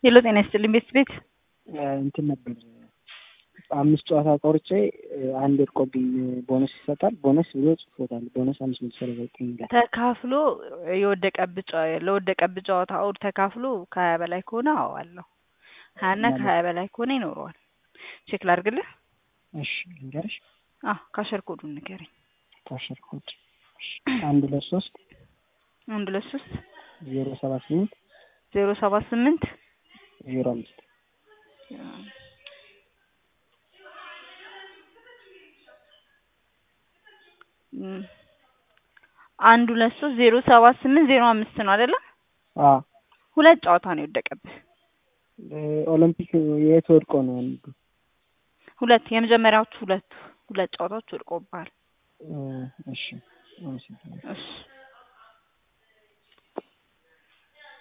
ሄሎ ጤና ይስጥልኝ ቤት ቤት እንትን ነበር አምስት ጨዋታ ቆርጬ አንድ ወድቆብኝ ቦነስ ይሰጣል። ቦነስ ብሎ ጽፎታል። ቦነስ አምስት መቶ ሰላሳ ዘጠኝ ይላል። ተካፍሎ የወደቀብህ ጨዋ- ለወደቀብህ ጨዋታ አውድ ተካፍሎ ከሀያ በላይ ከሆነ አዎ አለው። ሀያ እና ከሀያ በላይ ከሆነ ይኖረዋል። ቼክ ላድርግልህ። እሺ ልንገርሽ፣ አዎ ካሸር ኮዱን ንገረኝ። ካሸር ኮድ አንድ ሁለት ሶስት አንድ ሁለት ሶስት ዜሮ ሰባ ስምንት ዜሮ ሰባ ስምንት ዜሮ አምስት እም፣ አንድ ሁለት ሶስት ዜሮ ሰባ ስምንት ዜሮ አምስት ነው አይደለ? አዎ ሁለት ጨዋታ ነው የወደቀብህ። ኦሎምፒክ የት ወድቆ ነው አንዱ? ሁለት የመጀመሪያዎቹ ሁለቱ ሁለት ጨዋታዎች ወድቆብሃል። እሺ አመሰግናለሁ። እሺ